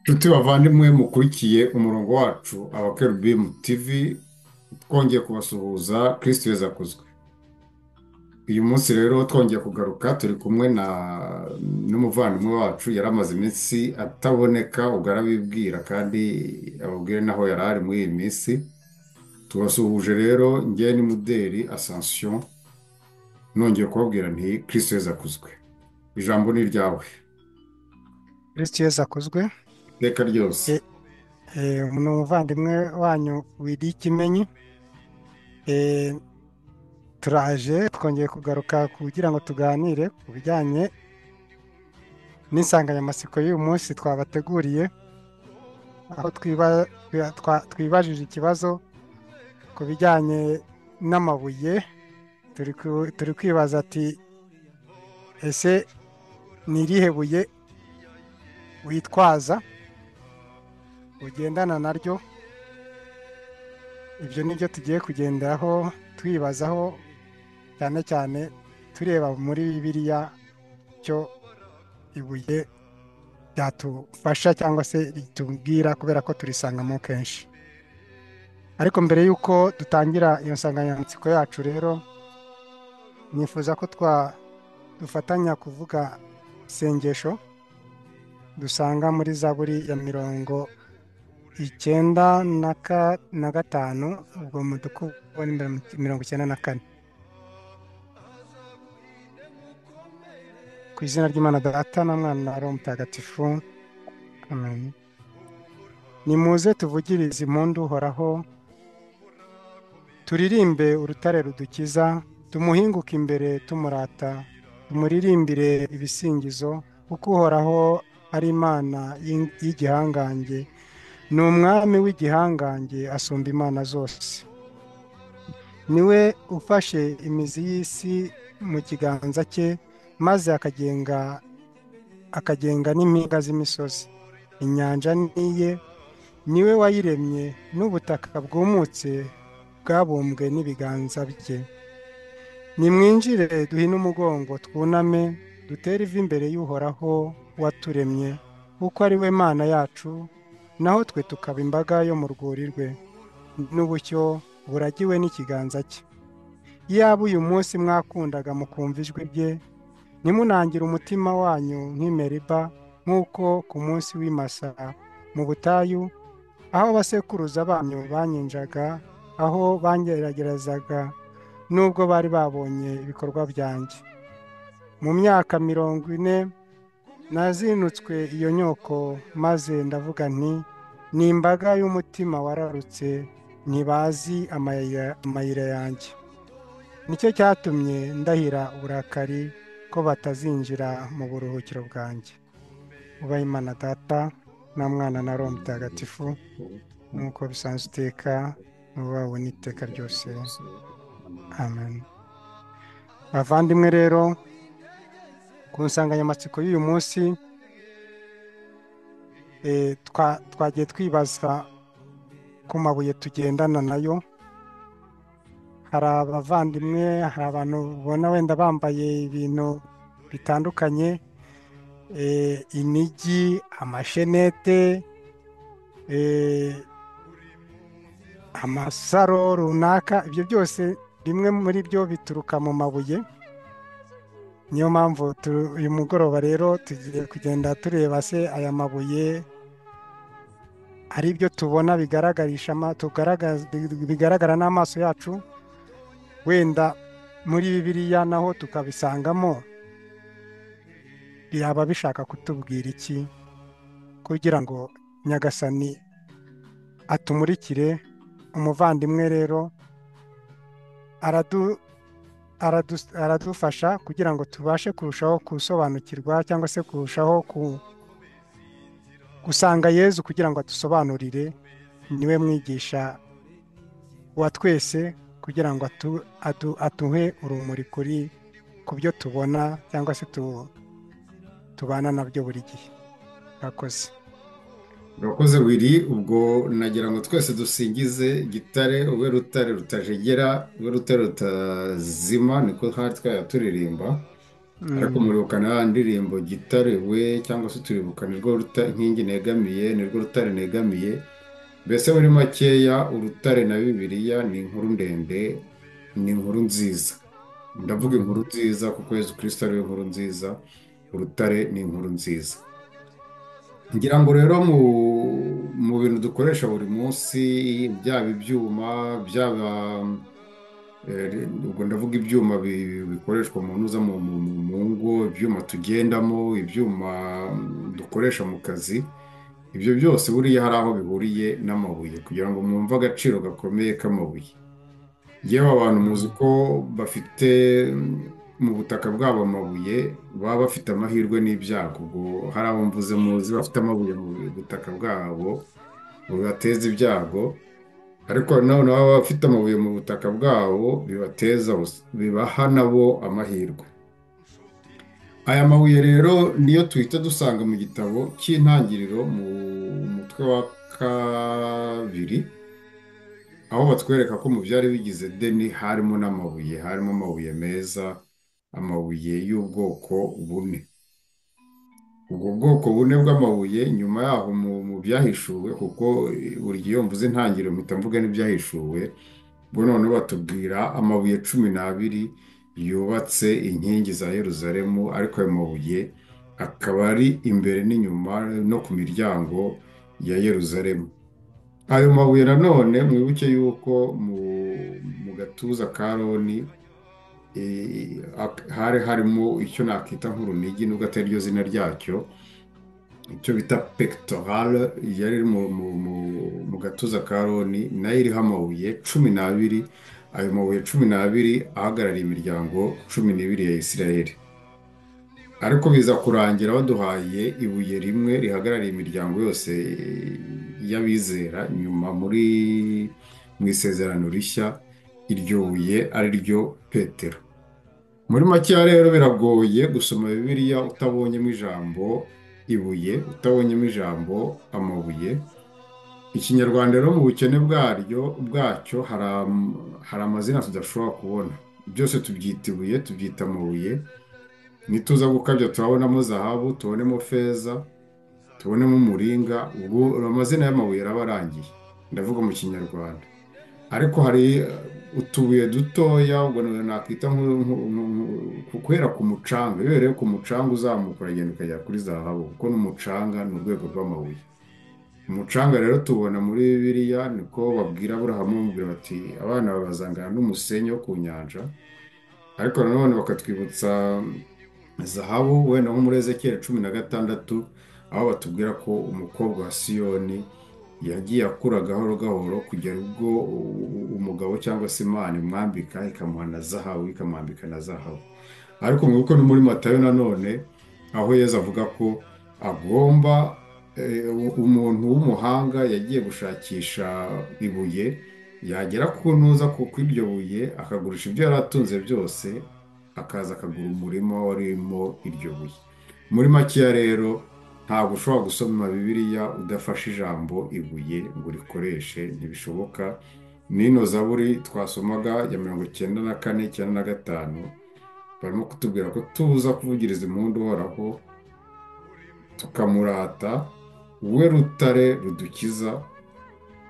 Nshuti bavandimwe mukurikiye umurongo wacu abakerubimu TV twongeye kubasuhuza kirisiti wese akuzwe uyu munsi rero twongeye kugaruka turi kumwe na n'umuvandimwe wacu yari amaze iminsi ataboneka ubwo arabibwira kandi ababwire n'aho yari ari muri iyi minsi tubasuhuje rero njye ni muderi asansiyo nongeye kubabwira nti kirisiti wese akuzwe ijambo ni iryawe kirisiti yesu akozwe iteka ryose ni umuvandimwe wanyu wiriye ikimenyi Eh, turaje twongeye kugaruka kugira ngo tuganire ku bijyanye n'insanganyamatsiko y'uyu munsi twabateguriye aho twiba- twa- twa- twibajije ikibazo ku bijyanye n'amabuye turi ku- turi kwibaza ati ese ni irihe buye witwaza ugendana naryo ibyo ni byo tugiye kugenderaho twibazaho cyane cyane tureba muri bibiliya cyo ibuye ryatufasha cyangwa se ritubwira kubera ko turisangamo kenshi ariko mbere y'uko dutangira iyo nsanganyamatsiko yacu rero nifuza ko twa dufatanya kuvuga isengesho dusanga muri zaburi ya mirongo icyenda na ka na gatanu ubwo muduku mirongo icyenda na kane ku izina ry'imana data na mwana na roho mutagatifu amen nimuze tuvugirize impundu uhoraho turirimbe urutare rudukiza tumuhinguke imbere tumurata tumuririmbire ibisingizo kuko uhoraho ari imana y'ing- y'igihangange ni umwami w'igihangange asumba imana zose ni we ufashe imizi y'isi mu kiganza cye maze akagenga akagenga n'impinga z'imisozi inyanja ni iye ni we wayiremye n'ubutaka bwumutse bwabumbwe n'ibiganza bye nimwinjire duhine umugongo twuname dutere ivi imbere y'uhoraho waturemye kuko ari we mana yacu naho twe tukaba imbaga yo mu rwuri rwe n'ubucyo buragiwe n'ikiganza cye iyaba uyu munsi mwakundaga mukumva ijwi rye ntimunangire umutima wanyu nk'imeriba nk'uko ku munsi w'imasa mu butayu aho abasekuruza banyu banyinjaga aho bangeragerezaga nubwo bari babonye ibikorwa byanjye mu myaka mirongo ine nazinutswe iyo nyoko maze ndavuga nti ni imbaga y'umutima wararutse ntibazi amayira amayira yanjye nicyo cyatumye ndahira uburakari ko batazinjira mu buruhukiro bwanjye ubahe imana data na mwana na roho mutagatifu nk'uko bisanzwe iteka n'ubawe n'iteka ryose amen bavandimwe rero ku nsanganyamatsiko y'uyu munsi eh, twa- twagiye twibaza ku mabuye tugendana nayo hari abavandimwe hari abantu ubona wenda bambaye ibintu bitandukanye eh, inigi amashenete eh, amasaro runaka ibyo byose bimwe muri byo bituruka mu mabuye niyo mpamvu tu- uyu mugoroba rero tugiye kugenda tureba se aya mabuye hari ibyo tubona bigaragarisha ama- tugaragaza bigaragara n'amaso yacu wenda muri bibiliya naho tukabisangamo byaba bishaka kutubwira iki kugira ngo nyagasani atumurikire umuvandimwe rero aradu aradu- aradufasha kugira ngo tubashe kurushaho gusobanukirwa cyangwa se kurushaho ku- gusanga yezu kugira ngo adusobanurire niwe mwigisha wa twese kugira ngo atu- adu- aduhe urumuri kuri ku byo tubona cyangwa se tu- tubana nabyo buri gihe murakoze Urakoze wiri ubwo nagira ngo twese dusingize gitare ube rutare rutajegera ube rutare rutazima niko twari twajya turirimba ariko muribukana ya ndirimbo gitare we cyangwa se turibuka nirwo ruta inkingi negamiye nirwo rutare negamiye mbese muri makeya urutare na bibiliya ni inkuru ndende ni inkuru nziza ndavuga inkuru nziza kuko yezu kirisita ariwe nkuru nziza urutare ni inkuru nziza ngira ngo rero mu bintu dukoresha buri munsi byaba ibyuma byaba ubwo ndavuga ibyuma bikoreshwa mu ntuza mu ngo ibyuma tugendamo ibyuma dukoresha mu kazi ibyo byose buriya hari aho bihuriye n'amabuye kugira ngo mwumve agaciro gakomeye k'amabuye yewe abantu muzi ko bafite mu butaka bwabo amabuye baba bafite amahirwe n'ibyago ubwo hari abo mvuze muzi bafite amabuye mu butaka bwabo bibateza ibyago ariko nanone baba bafite amabuye mu butaka bwabo bibateza bibaha nabo amahirwe aya mabuye rero niyo tuhita dusanga mu gitabo cy'intangiriro mu mutwe wa kabiri aho batwereka ko mu byari bigize deni harimo n'amabuye harimo amabuye meza amabuye y'ubwoko bune ubwo bwoko bune bw'amabuye nyuma yaho mu byahishuwe kuko buri gihe mvuze intangiriro mpita mvuga n'ibyahishuwe ubwo noneho batubwira amabuye cumi n'abiri yubatse inkingi za Yeruzalemu ariko ayo mabuye akaba ari imbere n'inyuma no ku miryango ya Yeruzalemu ayo mabuye nanone mwibuke yuko mu gatuza ka roni hari harimo icyo nakita nk'urunigi nubwo atari ryo zina ryacyo icyo bita pekitorale yari iri mu gatuza ka roni nayo iriho amabuye cumi n'abiri ayo mabuye cumi n'abiri ahagarariye imiryango cumi n'ibiri ya Isiraheli ariko biza kurangira baduhaye ibuye rimwe rihagarariye imiryango yose y'abizera nyuma muri mu isezerano rishya iryo buye ari ryo petero muri makeya rero biragoye gusoma bibiliya utabonyemo ijambo ibuye utabonyemo ijambo amabuye ikinyarwanda rero mu bukene bwaryo bwacyo hari amazina tudashobora kubona byose tubyita ibuye tubyita amabuye nituza gukabya turabonamo zahabu tubonemo feza tubonemo umuringa ubu amazina y'amabuye araba arangiye ndavuga mu kinyarwanda ariko hari utubuye dutoya ubwo nakwita kubera ku mucanga iyo rero ku mucanga uzamuka uragenda ukagera kuri zahabu kuko n'umucanga ni urwego rw'amabuye umucanga rero tubona muri bibiliya niko babwira aburahamu bamubwira bati abana babazangana n'umusenyi wo ku nyanja ariko nanone bakatwibutsa zahabu wenda nko muri ezekiyeri cumi na gatandatu aho batubwira ko umukobwa wa siyoni yagiye akura gahoro gahoro kugera ubwo umugabo cyangwa se imana imwambika ikamuha na zahabu ikamwambika na zahabu ariko mwibuke no muri matayo nanone aho yeza avuga ko agomba umuntu w'umuhanga yagiye gushakisha ibuye yagera ku ntuza ku iryo buye akagurisha ibyo yari atunze byose akaza akagura umurima warimo iryo buye muri makeya rero ntabwo ushobora gusoma bibiliya udafashe ijambo ibuye ngo urikoreshe ntibishoboka n'ino zaburi twasomaga ya mirongo icyenda na kane icyenda na gatanu barimo kutubwira ko tuza kuvugiriza impundu uhoraho tukamurata we rutare rudukiza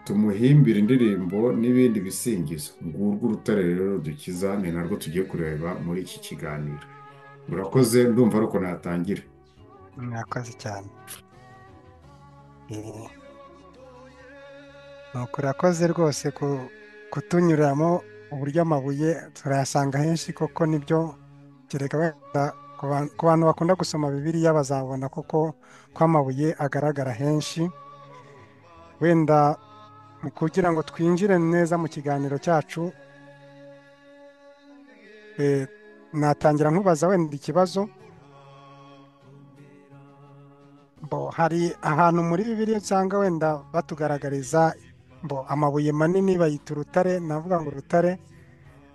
tumuhimbira indirimbo n'ibindi bisingizo ngurwo urutare rero rudukiza ni narwo tugiye kureba muri iki kiganiro murakoze ndumva ariko natangira murakoze cyane nuko urakoze rwose kutunyuramo uburyo amabuye turayasanga henshi koko nibyo kereka ku bantu bakunda gusoma bibiliya bazabona koko ko amabuye agaragara henshi wenda kugira ngo twinjire neza mu kiganiro cyacu natangira nkubaza wenda ikibazo hari ahantu muri bibiliya usanga wenda batugaragariza bo amabuye manini bayita urutare navuga ngo urutare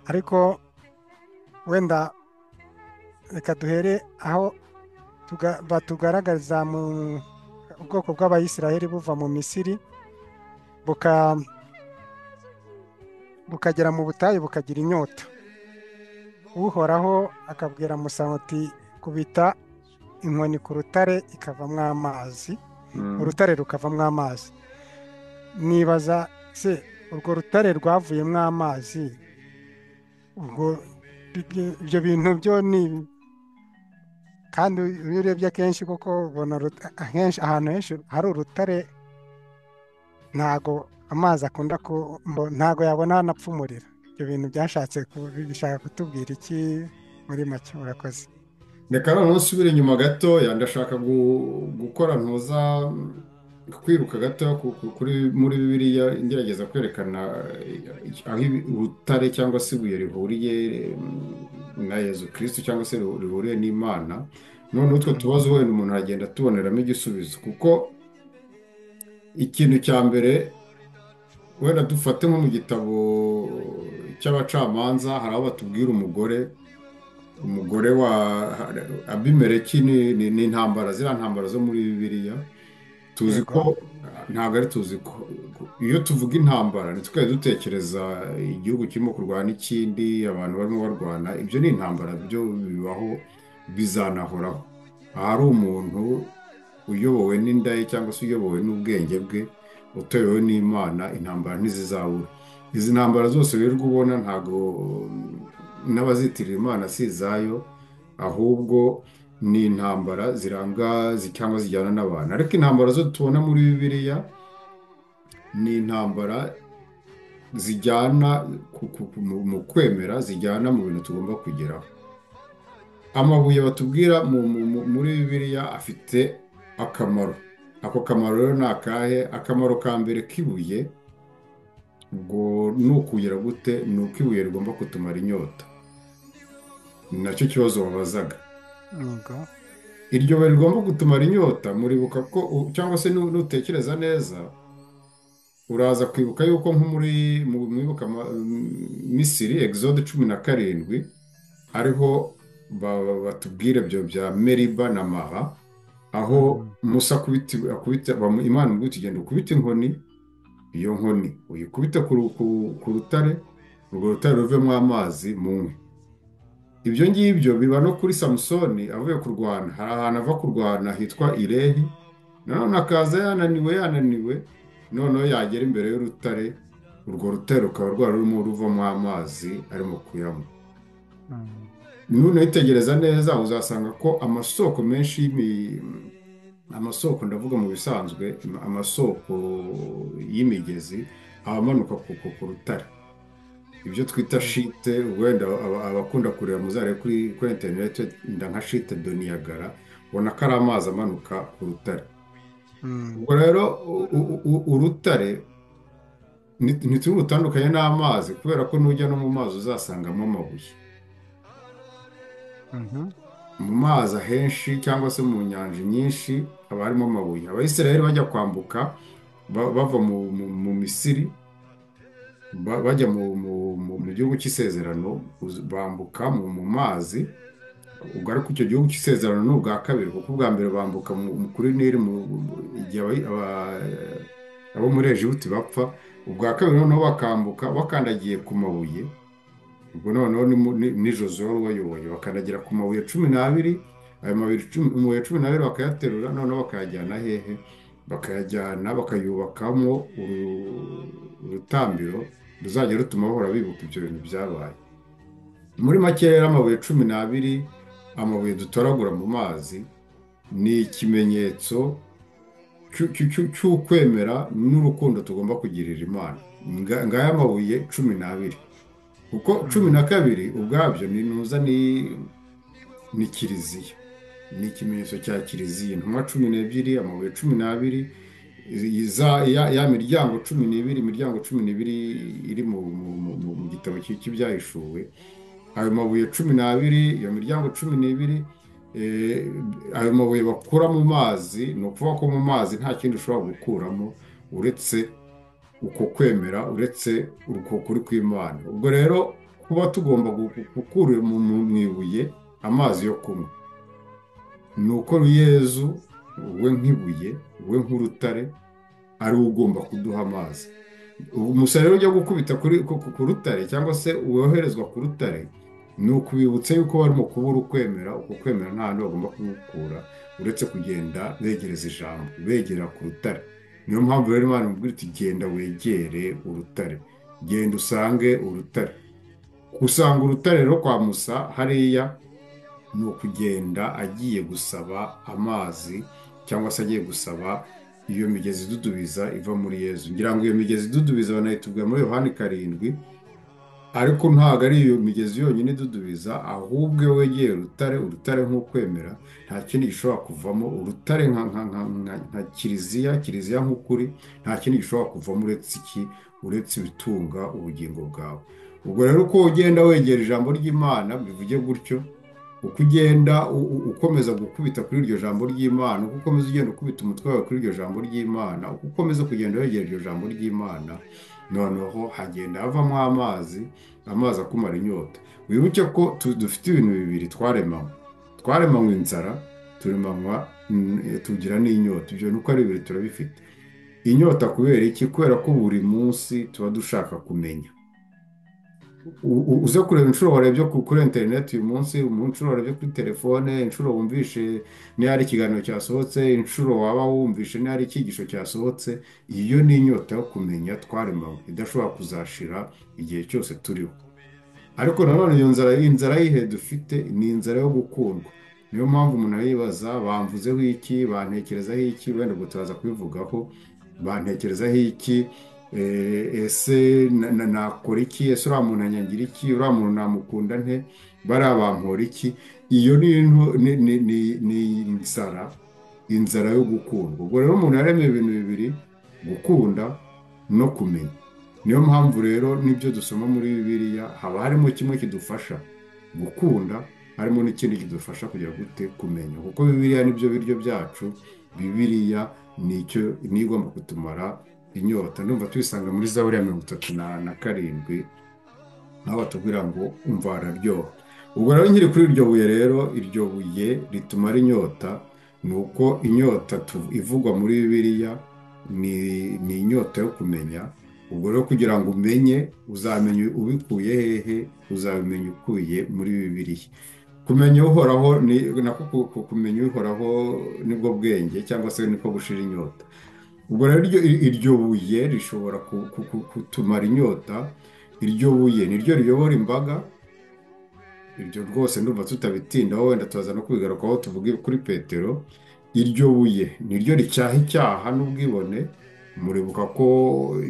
ariko wenda reka duhere aho batugaragariza mu bwoko bw'abayisiraheli buva mu misiri bukagera mu butayu bukagira inyota uhoraho akabwira musamati kubita inkoni ku rutare ikavamo amazi urutare rukavamo amazi nibaza se urwo rutare rwavuyemo amazi ubwo ibyo bintu byo ni kandi iyo urebye akenshi koko ubona ahantu henshi hari urutare ntago amazi akunda ku ntago yabona hanapfumurira ibyo bintu byashatse bishaka kutubwira iki muri make murakoze reka noneho usubire inyuma gatoya ndashaka gukora ntuza kwiruka gato muri bibiriya ngerageza kwerekana aho ubutare cyangwa se ibuye rihuriye na yezu kirisitu cyangwa se rihuriye n'imana noneho utwo tubazo wenda umuntu aragenda atuboneramo igisubizo kuko ikintu cya mbere wenda dufate nko mu gitabo cy'abacamanza hari aho batubwira umugore umugore wa abimereki ni intambara ziriya ntambara zo muri bibiriya tuzi ko ntabwo ari tuzi ko iyo tuvuga intambara ntitwari dutekereza igihugu kirimo kurwana ikindi abantu barimo barwana ibyo ni intambara byo bibaho bizanahoraho ahari umuntu uyobowe n'inda ye cyangwa se uyobowe n'ubwenge bwe utewe n'imana intambara ntizizabura izi ntambara zose wirirwa ubona ntabwo n'abazitirira imana si izayo ahubwo ni intambara ziranga cyangwa zijyana n'abantu ariko intambara zo tubona muri bibiriya ni intambara zijyana mu kwemera zijyana mu bintu tugomba kugeraho amabuye batubwira muri bibiriya afite akamaro ako kamaro rero ni akahe akamaro ka mbere k'ibuye ubwo ni ukugera gute ni uko ibuye rigomba kutumara inyota ni nacyo kibazo wabazaga iryo buye rigomba gutumara inyota muribuka ko cyangwa se nutekereza neza uraza kwibuka yuko nko muri mwibuka misiri egizode cumi na karindwi ariho batubwira ibyo bya meriba na mara aho musa imana ibwite ugenda ukubita inkoni iyo nkoni uyikubite ku rutare urwo rutare ruvemo amazi mu nkwi ibyo ngibyo biba no kuri samusoni avuye kurwana hari ahantu ava kurwana hitwa irehi nanone akaza yananiwe yananiwe noneho yagera imbere y'urutare urwo rutare rukaba rwari rurimo ruvamo amazi arimo kuyanywa nunitegereza neza uzasanga ko amasoko menshi amasoko ndavuga mu bisanzwe amasoko y'imigezi aba amanuka ku rutare ibyo twita shite wenda abakunda kureba muzare kuri interineti wenda nka shite doniyagara ubona ko ari amazi amanuka ku rutare ubwo rero urutare ntiturutandukanye n'amazi kubera ko n'ujya no mu mazi uzasangamo amabuye mu mazi ahenshi cyangwa se mu nyanja nyinshi haba harimo amabuye abayisirayeli bajya kwambuka bava mu misiri bajya mu gihugu cy'isezerano bambuka mu mazi ubwo ariko icyo gihugu cy'isezerano ni ubwa kabiri kuko ubwa mbere bambuka kuri niri igihe abo muri ejibuti bapfa ubwa kabiri noneho bakambuka bakandagiye ku mabuye ubwo noneho ni jozo wari ubayoboye bakandagira ku mabuye cumi n'abiri ayo mabuye cumi n'abiri bakayaterura noneho bakayajyana hehe bakayajyana bakayubakamo urutambiro ruzajya rutuma bahora bibuka ibyo bintu byabaye muri make rero amabuye cumi n'abiri amabuye dutoragura mu mazi ni ikimenyetso cy'ukwemera n'urukundo tugomba kugirira imana ngaya mabuye cumi n'abiri kuko cumi na kabiri ubwabyo ni ntuza ni kiliziya ni ikimenyetso cya kiliziya intumwa cumi n'ebyiri amabuye cumi n'abiri ya miryango cumi n'ibiri imiryango cumi n'ibiri iri mu gitabo cy'ibyahishuwe ayo mabuye cumi n'abiri iyo miryango cumi n'ibiri ayo mabuye bakura mu mazi ni ukuvuga ko mu mazi nta kindi ushobora gukuramo uretse uko kwemera uretse uko kuri kw'imana ubwo rero kuba tugomba gukura mu ibuye amazi yo kunywa ni uko yezu we nk'ibuye we nk'urutare ari we ugomba kuduha amazi umusaruro ujya gukubita ku rutare cyangwa se woherezwa ku rutare ni ukubibutsa yuko barimo kubura ukwemera uko kwemera nta hantu bagomba kugukura uretse kugenda begereza ijambo begera ku rutare niyo mpamvu rero imana imubwira iti genda wegere urutare genda usange urutare gusanga urutare rero kwa musa hariya ni ukugenda agiye gusaba amazi cyangwa se agiye gusaba iyo migezi idudubiza iva muri yezu ngira ngo iyo migezi idudubiza banayitubwira muri yohani karindwi ariko ntabwo ari iyo migezi yonyine idudubiza ahubwo iyo wegeye urutare urutare nk'ukwemera nta kindi gishobora kuvamo urutare nka nka nka nka nka kiliziya kiliziya nk'ukuri nta kindi gishobora kuvamo uretse iki uretse ibitunga ubugingo bwawe ubwo rero uko ugenda wegera ijambo ry'imana bivuge gutyo uko ugenda ukomeza gukubita kuri iryo jambo ry'imana uko ukomeza ugenda ukubita umutwe wawe kuri iryo jambo ry'imana uko ukomeza kugenda wegera iryo jambo ry'imana noneho hagenda havamo amazi amazi akumara inyota wibuke ko tu- dufite ibintu bibiri twaremanywe twaremanywe inzara turemanywa mm, tugira n'inyota ibyo ni uko ari bibiri turabifite inyota kubera iki kubera ko buri munsi tuba dushaka kumenya U- u- uze kureba inshuro warebye ku- kuri interineti uyu munsi mu nshuro warebye kuri telefone inshuro wumvishe niyo hari ikiganiro cyasohotse inshuro waba wumvishe niyo hari icyigisho cyasohotse iyo ni inyota yo kumenya twaremanywe idashobora kuzashira igihe cyose turiho ariko nanone iyo nzara inzara yihe dufite ni inzara yo gukundwa niyo mpamvu umuntu yibaza bamvuzeho iki bantekerezaho iki wenda ubwo turaza kubivugaho bantekerezaho iki eh, ese na- na- nakora iki ese uriya muntu anyangira iki uriya muntu namukunda nte bariya bampora iki iyo ni into- ni- ni- ni- ni inzara inzara yo gukundwa ubwo rero umuntu yaremye ibintu bibiri gukunda no kumenya niyo mpamvu rero n'ibyo dusoma muri bibiliya haba harimo kimwe kidufasha gukunda harimo n'ikindi kidufasha kugira gute kumenya kuko bibiliya nibyo biryo byacu bibiliya nicyo niyo igomba kutumara inyota ndumva tuyisanga muri zaburi ya mirongo itatu na na karindwi naho batubwira ngo umva araryoha ubwo rero nkiri kuri iryo buye rero iryo buye ritumara inyota ni uko inyota tu- ivugwa muri bibiliya ni ni inyota yo kumenya ubwo rero kugira ngo umenye uzamenye ubikuye hehe uzabimenya ukuye muri bibiliya kumenya uhoraho ni nako ku- ku- kumenya uhoraho nibwo bwenge cyangwa se niko gushira inyota ubwo rero iryo- iryo buye rishobora ku- ku- ku- kutumara inyota iryo buye ni ryo riyobora imbaga iryo rwose ndumva tutabitindaho wenda tuza no kubigarukaho tuvuge kuri petero iryo buye ni ryo ricyaha icyaha n'ubwibone muribuka ko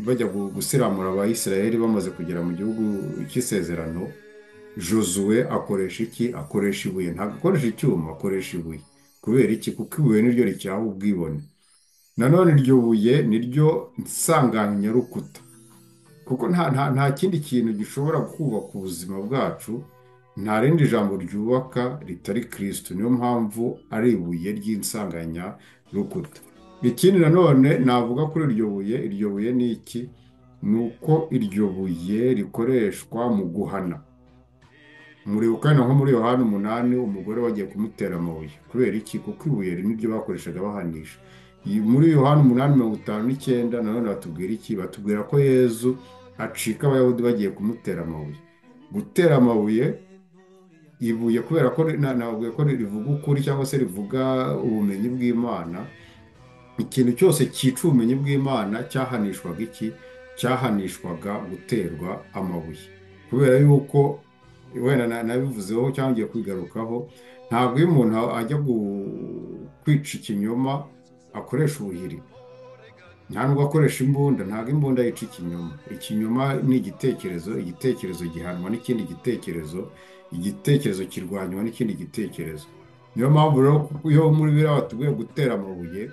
bajya gu- gusiramura abayisiraheli bamaze kugera mu gihugu cy'isezerano josuwe akoresha iki akoresha ibuye ntabwo akoresha icyuma akoresha ibuye kubera iki kuko ibuye ni ryo ricyaha ubwibone nanone iryo buye ni ryo nsanganyarukuta kuko nta, nta, nta kindi kintu gishobora kubaka ubuzima bwacu nta rindi jambo ryubaka ritari kirisitu niyo mpamvu ari ibuye ry'insanganyarukuta ikindi nanone navuga kuri iryo buye iryo buye ni iki ni uko iryo buye rikoreshwa mu guhana muribuka na nko muri yohani umunani umugore wagiye kumutera amabuye kubera iki kuko ibuye rimwe ibyo bakoreshaga bahanisha Iyi- muri yohani umunani mirongo itanu n'icyenda nanone batubwira iki batubwira ko yezu acika abayahudi bagiye kumutera amabuye gutera amabuye ibuye kubera ko ri- na- nababwiye ko rivuga ukuri cyangwa se rivuga ubumenyi bw'imana ikintu cyose cyica ubumenyi bw'imana cyahanishwaga iki cyahanishwaga guterwa amabuye kubera yuko wenda na- nabivuzeho cyangwa ngiye kwigarukaho ntabwo iyo umuntu ajya gu- kwica ikinyoma akoresha ubuhiri nta nubwo akoresha imbunda ntabwo imbunda yica ikinyoma ikinyoma ni igitekerezo igitekerezo gihanwa n'ikindi gitekerezo igitekerezo kirwanywa n'ikindi gitekerezo niyo mpamvu rero iyo muri biriya batubwiye gutera amabuye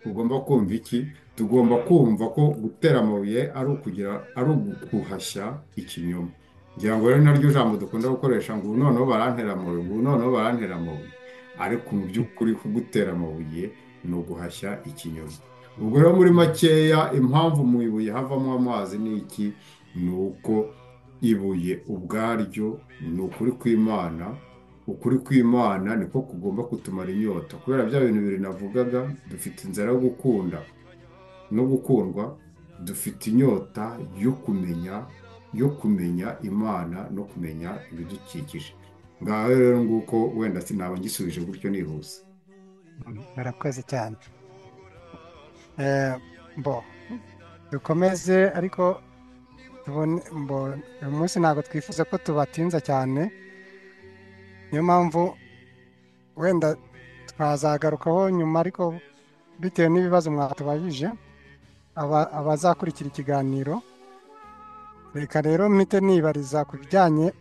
tugomba kumva iki tugomba kumva ko gutera amabuye ari ukugira ari uguhashya ikinyoma ngira ngo rero naryo jambo dukunda gukoresha ngo ubu noneho barantera amabuye ubu noneho barantera amabuye ariko mu by'ukuri kugutera amabuye ni uguhashya ikinyoma ubwo rero muri makeya impamvu mu ibuye havamo amazi ni iki ni uko ibuye ubwaryo ni ukuri kw'imana ukuri kw'imana niko kugomba kutumara inyota kubera bya bintu bibiri navugaga dufite inzara yo gukunda no gukundwa dufite inyota yo kumenya yo kumenya imana no kumenya ibidukikije ngaho rero nguko wenda sinaba ngisubije gutyo nihuse murakoze cyane Eh, bo dukomeze ariko tubone bo uyu munsi ntabwo twifuza ko tubatinza cyane niyo mpamvu wenda twazagarukaho nyuma ariko bitewe n'ibibazo mwatubajije aba- abazakurikira ikiganiro reka rero mpite nibariza ku bijyanye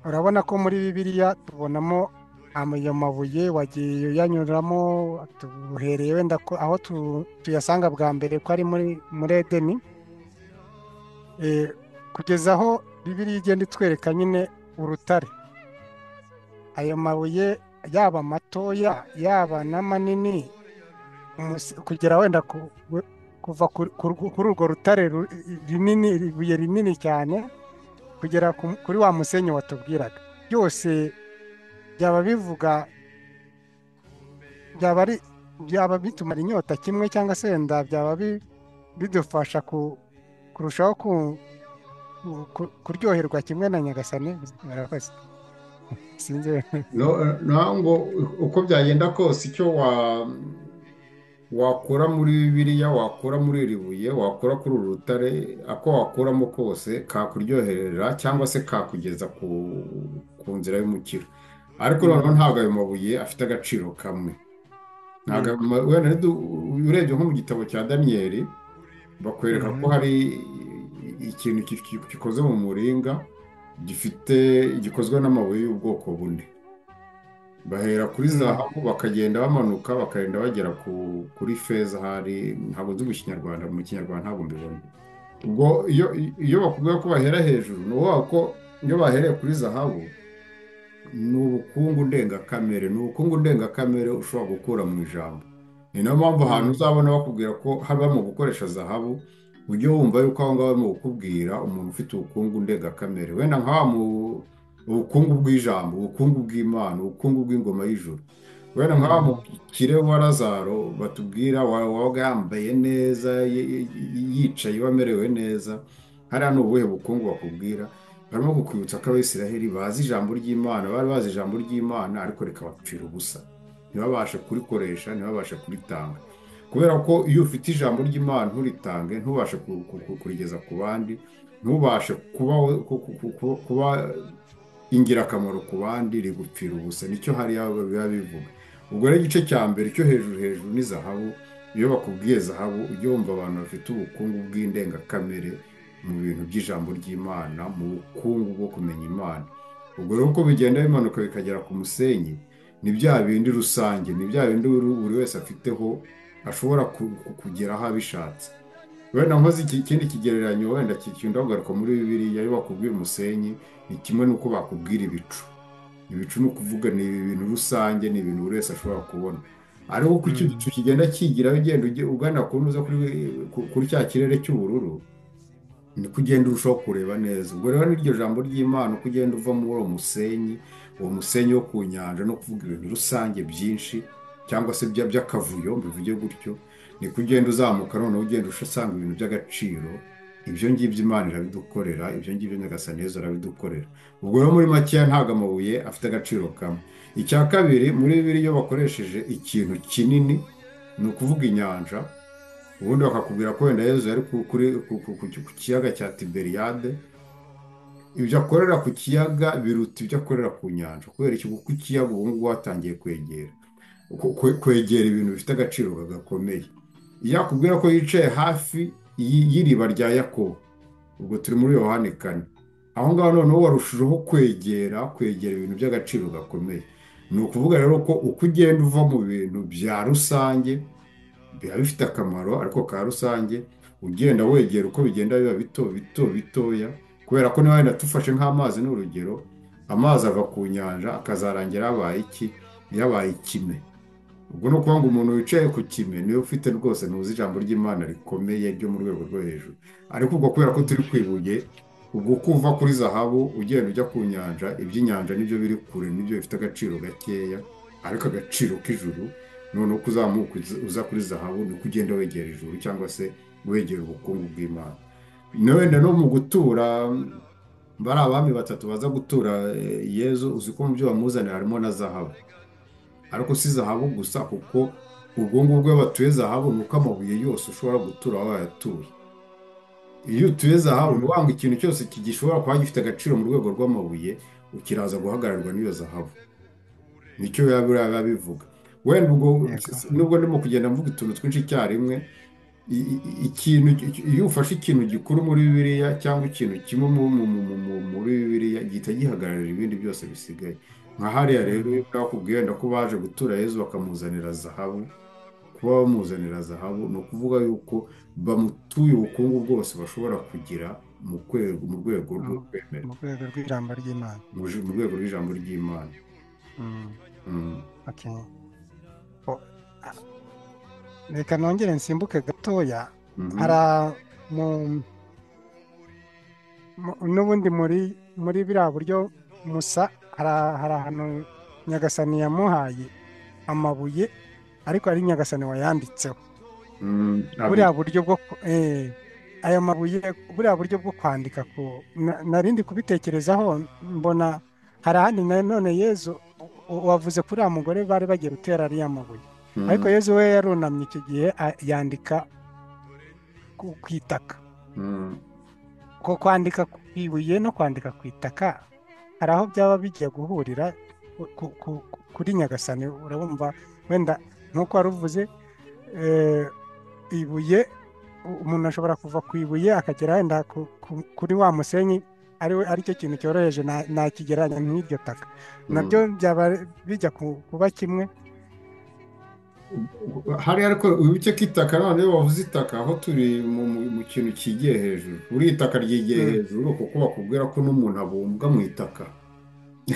urabona ko muri bibiliya tubonamo ama- ayo mabuye wagiye uyanyuramo tuhereye wenda ko aho tu- tuyasanga bwa mbere ko ari muri muri edeni Eh, kugeza aho bibiliya igenda itwereka nyine urutare ayo mabuye yaba matoya yaba n'amanini umus- kugera wenda ku- we- kuva ku- ku rwo- kuri urwo rutare ru- rinini ibuye rinini cyane kugera ku- kuri wa musenyi watubwiraga byose byaba bivuga byaba ari byaba bitumara inyota kimwe cyangwa se wenda byaba bi- bidufasha ku- kurushaho ku- ku- ku- kuryoherwa kimwe na nyagasani murakoze sinzi No- naho ngo uko byagenda kose icyo wa- wakura muri bibiliya wakura muri iri buye wakura kuri uru rutare ako wakuramo kose kakuryoherera cyangwa se kakugeza ku ku nzira y'umukiro ariko noneho Mm, ntabwo ayo mabuye afite agaciro kamwe ntabwo yego ayo ma- wenda nidu- urebye nko mu gitabo cya daniyeli bakwereka ko Mhm, hari ikintu ki- ki- gikoze mu muringa gifite gikozwe n'amabuye y'ubwoko bune bahera kuri mm, zahabu bakagenda bamanuka bakagenda bagera ku, kuri feza hari ntabwo nzi mu kinyarwanda mu kinyarwanda ntabwo mbibona ubwo iyo iyo bakubwira ko bahera hejuru ni ukuvuga ko iyo bahereye kuri zahabu ni ubukungu ndengakamere ni ubukungu ndengakamere ushobora gukura mu ijambo ni nayo mpamvu ahantu mm, uzabona bakubwira ko haba mu gukoresha zahabu ujye wumva yuko aho ngaho barimo kukubwira umuntu ufite ubukungu ndengakamere wenda nka wa mu- ubukungu bw'ijambo ubukungu bw'imana ubukungu bw'ingoma y'ijuru wenda nka wa mm, mukire wa lazaro batubwira wa- wabaga yambaye neza y- y- yicaye wamerewe neza hariya ni ubuhe bukungu bakubwira barimo kukwibutsa ko abisiraheli bazi ijambo ry'imana bari bazi ijambo ry'imana ariko rikabapfira ubusa ntibabashe kurikoresha ntibabashe kuritanga kubera ko iyo ufite ijambo ry'imana nturitange ntubashe ku- ku- ku- kurigeza ku bandi ntubashe kuba we- ku- ku- ku- ku- kuba ingirakamaro ku bandi rigupfira ubusa nicyo hariya biba bivuga ubwo rero igice cya mbere cyo hejuru hejuru ni zahabu iyo bakubwiye zahabu ujya wumva abantu bafite ubukungu bw'indengakamere mu bintu by'ijambo ry'imana mu bukungu bwo kumenya imana ubwo rero uko bigenda bimanuka bikagera ku musenyi ni bya bindi rusange ni bya bindi buri buri wese afiteho ashobora ku- ku- kugeraho abishatse wenda nkoze iki- ikindi kigereranyo wenda kikunda kugaruka muri bibiliya iyo bakubwira umusenyi ni kimwe n'uko bakubwira ibicu ibicu ni ukuvuga ni ibintu rusange ni ibintu buri wese ashobora kubona ariko uko icyo mm, gicu kigenda kigiraho ugenda uge- ugana ku ntuza kuri ku- kuri cya kirere cy'ubururu ni kugenda urushaho kureba neza ubwo rero n'iryo jambo ry'imana uko ugenda uva muri uwo musenyi uwo musenyi wo ku nyanja no kuvuga ibintu rusange byinshi cyangwa se bya- by'akavuyo mbivuge gutyo ni ko ugenda uzamuka noneho ugenda usanga ibintu by'agaciro ibyo ngibyo imana irabidukorera ibyo ngibyo nyagasani yezu arabidukorera ubwo rero muri makeya ntabwo amabuye afite agaciro kamwe icya kabiri muri bibiri iyo bakoresheje ikintu kinini ni ukuvuga inyanja ubundi bakakubwira ko wenda yezu yari ku- kuri ku ku- ku- ku kiyaga cya tiberiyade ibyo akorera ku kiyaga biruta ibyo akorera ku nyanja kubera iki kuko ikiyaga ubu ngubu hatangiye kwegera ku- kwe- kwegera ibintu bifite agaciro gakomeye iyo akubwira ko yicaye hafi y'i- y'iriba rya yakobo ubwo turi muri yohani kane aho ngaho noneho warushijeho kwegera kwegera ibintu by'agaciro gakomeye ni ukuvuga rero ko uko ugenda uva mu bintu bya rusange biba bifite akamaro ariko ka rusange ugenda wegera uko bigenda biba bito bito bitoya kubera ko niba wenda tufashe nk'amazi ni urugero amazi ava ku nyanja akazarangira yabaye iki yabaye ikime ubwo ni ukuvuga ngo umuntu wicaye ku kime niwe ufite rwose ntuzi ijambo ry'imana rikomeye ryo mu rwego rwo hejuru ariko ubwo kubera ko turi ku ibuye ubwo uko uva kuri zahabu ugenda ujya ku nyanja iby'inyanja nibyo biri kure nibyo bifite agaciro gakeya ariko agaciro k'ijuru noneho uko uzamuka uza uza kuri zahabu ni uko ugenda wegera ijuru cyangwa se wegera ubukungu bw'imana na wenda no mu gutura bari abami batatu baza gutura eh, yezu uzi ko mu byo bamuzanira harimo na zahabu ariko si zahabu gusa kuko ubwo ngubwo iyo batuye zahabu ni uko amabuye yose ushobora gutura waba wayatuye iyo utuye zahabu ni wanga ikintu cyose kigishobora kuba gifite agaciro mu rwego rw'amabuye ukiraza guhagararirwa n'iyo zahabu nicyo biba biriya biba bivuga wenda ubwo Yego. nubwo ndimo kugenda mvuga utuntu twinshi icyarimwe i- i- ikintu iyo ufashe ikintu gikuru muri bibiliya cyangwa ikintu kimwe mu- mu- mu- mu- mu- muri bibiliya gihita gihagararira ibindi byose bisigaye nka hariya rero iyo bakubwiye wenda ko baje gutura yezu bakamuzanira zahabu kuba bamuzanira zahabu ni ukuvuga yuko bamutuye ubukungu bwose bashobora kugira mu kwe- mu rwego rwo mu kwemera mu rwego rw'ijambo ry'Imana mu ju- mu rwego rw'ijambo ry'imana Mm, Mm. okay. O- a- reka nongere nsimbuke gatoya Mhm. hari a- mu mu- n'ubundi muri muri biriya buryo musa hari a- hari ahantu nyagasani yamuhaye amabuye ariko ari nyagasani wayanditseho Mm, abiri. buriya buryo bwo ku- eh, aya mabuye buriya buryo bwo kwandika ku na- narindi kubitekerezaho mbona hari ahandi nanone yezu u- wavuze kuri uriya mugore bari bagiye gutera ariya mabuye ariko Mm, yezu we yarunamye icyo gihe a- yandika ku ku itaka mm, ko kwandika ku ibuye no kwandika ku itaka hari aho byaba bigiye guhurira ku- ku- ku- kuri nyagasani urabumva wenda nk'uko wari uvuze eh, ibuye u- umuntu ashobora kuva ku ibuye akagera wenda ku- ku- kuri wa musenyi ari we- ari cyo kintu cyoroheje nta- ntakigereranya nk'iryo taka nabyo mm. byaba bijya ku- kuba kimwe hariya ariko wibuke ko itaka none iyo bavuze itaka aho turi mu, mu, mu kintu kigiye hejuru buriya itaka ryigiye Mm, hejuru kuko bakubwira ko n'umuntu abumbwa mu itaka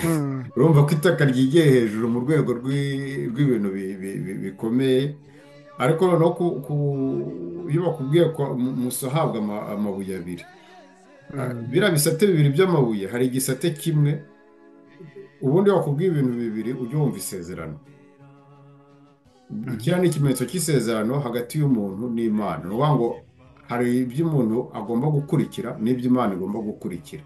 mm, urumva ko itaka ryigiye hejuru mu rwego rw'i- rw'ibintu bi- bi- bi- bikomeye ariko noneho ku, ku, iyo bakubwiye ko mu- musa ahabwa ama- amabuye abiri Ah, mm, biriya bisate bibiri by'amabuye hari igisate kimwe ubundi iyo bakubwiye ibintu bibiri ujya wumva isezerano mm, Iki ni ikimenyetso cy'isezerano hagati y'umuntu n'Imana. Ni ukuvuga ngo hari ibyo umuntu agomba gukurikira n'ibyo Imana igomba gukurikira.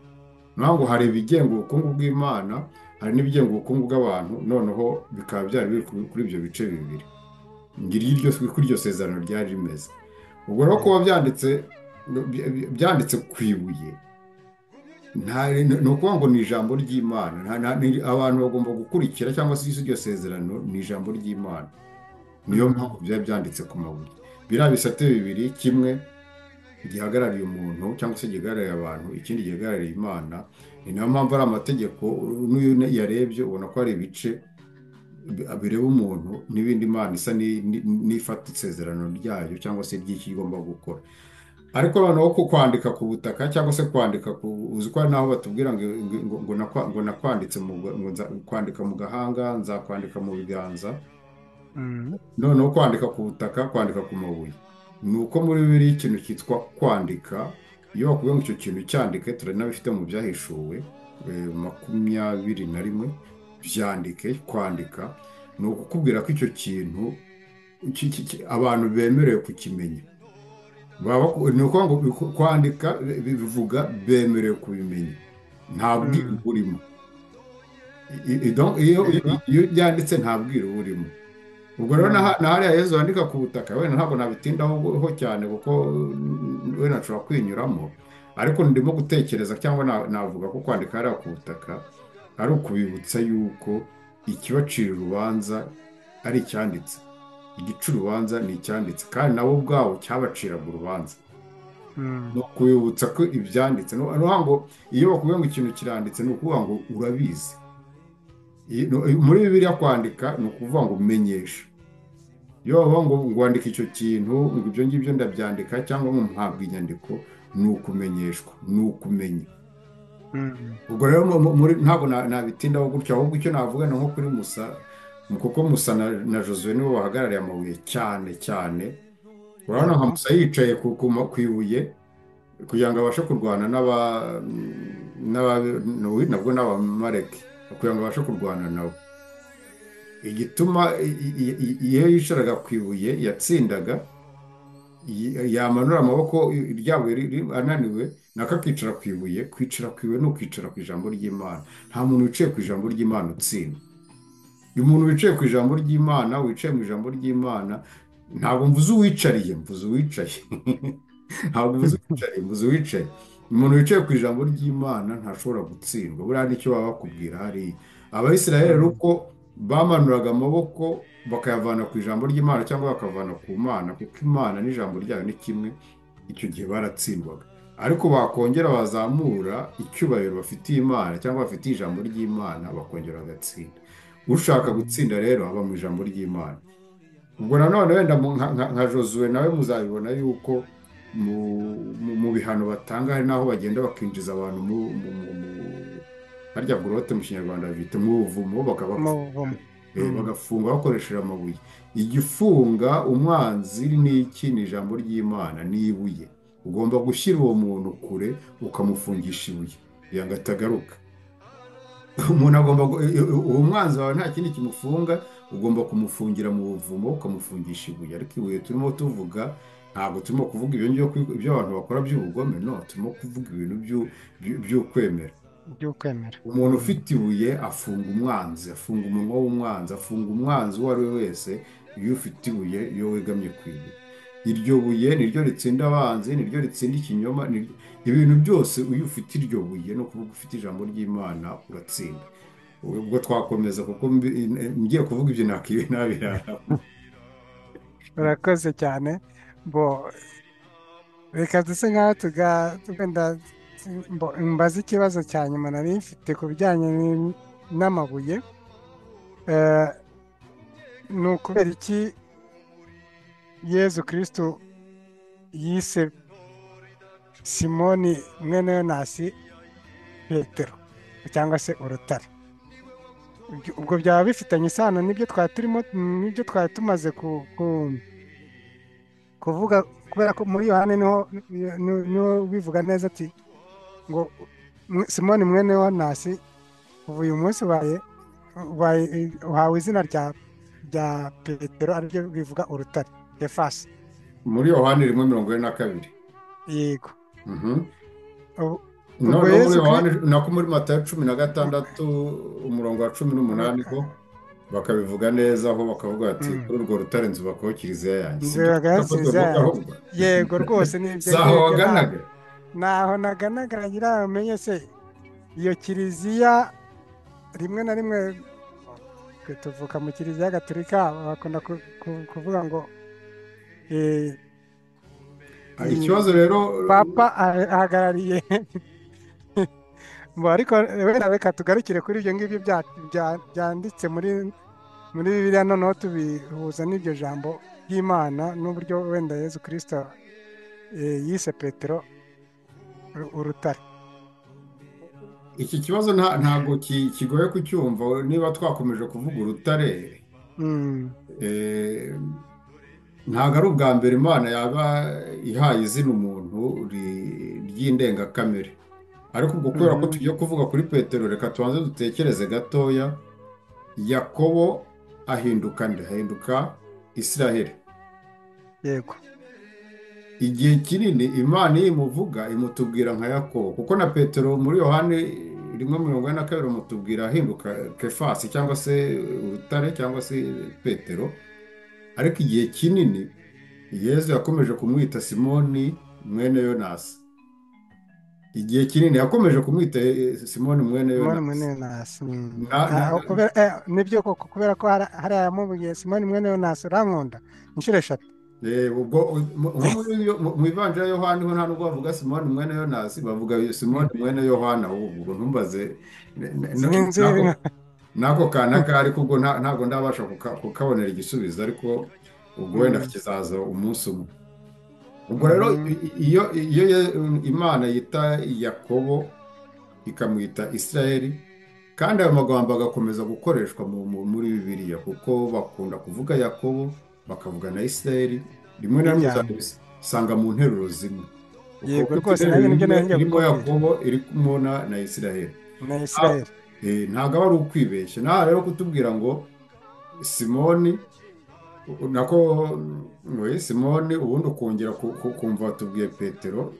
Ni ukuvuga ngo hari ibigenga ubukungu bw'Imana, hari n'ibigenga ubukungu bw'abantu, noneho bikaba byari biri kuri kuri ibyo bice bibiri. Ngiri iryo uko iryo sezerano ryari rimeze. Ubwo rero kuba yego, byanditse by- by- byanditse ku ibuye nta ni ukuvuga ngo ni ijambo ry'Imana. Nta- nta- ni- Abantu bagomba gukurikira cyangwa se iryo sezerano ni ijambo ry'Imana niyo mm, mpamvu biba byanditse ku mabuye biriya bisate bibiri kimwe gihagarariye umuntu cyangwa se gihagarariye abantu ikindi gihagarariye imana ni nayo mpamvu ari amategeko n'iyo uyarebye ubona ko hari ibice bi- bireba umuntu n'ibindi imana isa ni- ni- n'ifata isezerano ryayo cyangwa se ry'icyo igomba gukora ariko noneho ku kwandika ku butaka cyangwa se kwandika ku uzi ko hari n'aho batubwira ngo ngo ngo- ngo nakwa- ngo nakwanditse mu ngo nza- kwandika mu gahanga nzakwandika mu biganza mm, noneho kwandika ku butaka kwandika ku mabuye ni uko muri bibiliya ikintu cyitwa kwandika iyo bakubwiye ngo icyo kintu cyandike turanabifite mu byahishuwe eh, makumyabiri na rimwe byandike kwandika ni ukukubwira ko icyo kintu ki- ki- ki- abantu bemerewe kukimenya baba baku- ni ukuvuga ngo biku- kwandika bi- bi- bivuga bemerewe kubimenya nta bwiru mm, burimo I- i- i- donc iyo yego, iyo- iyo ryanditse nta bwiru burimo ubwo rero mm, na na hariya Yezu wandika ku butaka wenda ntabwo nabitindaho ho cyane kuko mm, wenda nshobora kwinyuramo ariko ndimo gutekereza cyangwa na- navuga ko kwandika hariya ku butaka ari ukubibutsa yuko ikibacira urubanza ari icyanditse igica urubanza ni icyanditse kandi nabo ubwabo cyabaciraga urubanza ni mm, ukubibutsa ko ibyanditse ni ukuvuga ngo iyo bakubwiye ngo ikintu kiranditse ni ukuvuga ngo urabizi I- no- muri Bibiliya kwandika ni ukuvuga ngo menyesha iyo bavuga ngo ngo wandike icyo kintu ngo ibyo ngibyo ndabyandika cyangwa ngo mpabwe inyandiko ni ukumenyeshwa ni ukumenya mm, ubwo rero mu- mu- muri ntabwo na- nabitindaho gutyo ahubwo icyo navuga ni nko kuri musa kuko musa na, na josuwe nibo bahagarariye amabuye cyane cyane urabona nka yego, musa yicaye ku, ku, ma- ku ibuye kugira ngo abashe kurwana n'aba n'aba n'uwi- nabwo n'abamaleki kugira ngo abashe kurwana nabo igituma i- i- i- iyo yicaraga ku ibuye yatsindaga yamanura amaboko ryabuye ananiwe nako akicara ku ibuye kwicara ku ibuye ni ukwicara ku ijambo ry'imana nta muntu wicaye ku ijambo ry'imana utsinda umuntu wicaye ku ijambo ry'imana wicaye mu ijambo ry'imana ntabwo mvuze uwicariye mvuze uwicaye ntabwo mvuze uwicariye mvuze uwicaye umuntu wicaye ku ijambo ry'imana ntashobora gutsindwa buriya nicyo baba bakubwira hariya abayisiraheli uko bamanuraga amaboko bakayavana ku ijambo ry'imana cyangwa bakavana ku mana kuko imana n'ijambo ryayo ni kimwe icyo gihe baratsindwaga ariko bakongera bazamura icyubahiro bafitiye imana cyangwa bafitiye ijambo ry'imana bakongera bagatsinda ushaka gutsinda rero aba mu ijambo ry'imana ubwo nanone wenda nka josuwe nawe muzabibona yuko mu bihano batanga hari n'aho bagenda bakinjiza abantu mu harya gurote mu kinyarwanda bita mu buvumo bagafunga bakoresheje amabuye igifunga umwanzi ni iki ni ijambo ry'imana ni ibuye ugomba gushyira uwo muntu kure ukamufungisha ibuye kugira ngo atagaruka umuntu agomba uwo mwanzi wawe nta kindi kimufunga ugomba kumufungira mu buvumo ukamufungisha ibuye ariko ibuye turimo tuvuga ntabwo turimo kuvuga ibyo abantu bakora by'ubugome no turimo kuvuga ibintu by'ukwemera umuntu ufite ibuye afunga umwanzi afunga umunwa w'umwanzi afunga umwanzi uwo ari we wese iyo ufite ibuye iyo wegamye ku ibuye iryo buye niryo ritsinda abanzi niryo ritsinda ikinyoma ibintu byose iyo ufite iryo buye ni ukuvuga ufite ijambo ry'imana uratsinda ubwo twakomeza kuko ngiye kuvuga ibyo nakiwe nabi urakoze cyane bo reka duse nk'aho tugenda mbaze ikibazo cya nyuma nari mfite ku bijyanye n'amabuye ni ukubera iki yezu kirisitu yise simoni mwene yonasi petero cyangwa se urutare ubwo byaba bifitanye isano n'ibyo twari turimo n'ibyo twari tumaze kuvuga kubera ko muri yohani niho bivuga neza ati ngo simoni mwene yonasi ubu uyu munsi uhawe izina rya petero ariryo bivuga urutare defasi muri yohani rimwe mirongo ine na kabiri yego nako muri matayo cumi na gatandatu umurongo wa cumi n'umunani ko bakabivuga neza aho bakavuga bati kuri urwo rutare nzubakaho kiliziya yanjye yego rwose ni ibyo waganaga ntaho naganaga ngira umenye se iyo kiliziya rimwe na rimwe tuvuka mu kiliziya gaturika bakunda kuvuga ngo ikibazo rero papa ahagarariye ariko wenda reka tugarukire kuri ibyo ngibyo byanditse muri muri biriya noneho tubihuza n'iryo jambo ry'imana n'uburyo wenda yezu kirisita yise petero urutare iki kibazo ntabwo kigoye kucyumva niba twakomeje kuvuga urutare ntabwo ari ubwa mbere imana yaba ihaye izina umuntu ry'indengakamere ariko ubwo kubera ko tugiye kuvuga kuri petero reka tubanze dutekereze gatoya yakobo ahinduka nde ahinduka israheli yego igihe kinini imana iyo imuvuga imutubwira nka yakobo kuko na petero muri yohani rimwe mirongo ine na kabiri imutubwira ahinduka kefasi cyangwa se urutare cyangwa se petero ariko igihe kinini yezu yakomeje kumwita simoni mwene yonasi igihe kinini yakomeje kumwita simoni mwene yonasi nibyo koko kubera ko hari ayamubwiye simoni mwene yonasi urankunda inshuro eshatu ubwo mu ivanjira yohani ho nta nubwo bavuga simoni mwene yonasi bavuga simoni mwene yohana ubwo ntumbaze n'ako kanaka ariko ubwo ntabwo ndabasha kukabonera igisubizo ariko ubwo wenda kizaza umunsi umwe ubwo rero iyo imana yita yakobo ikamwita israel kandi ayo magambo agakomeza gukoreshwa muri bibiliya kuko bakunda kuvuga yakobo bakavuga na isirayeli rimwe na rimwe usanga mu nteruro zimwe yego rwose nayo nibyo nabyo irimo yakobo iri kumubona na isirayeli na isirayeli ntabwo aba ari ukwibeshya nta rero kutubwira ngo simoni nako we simone ubundi ukongera ku- ku- kumva batubwiye petero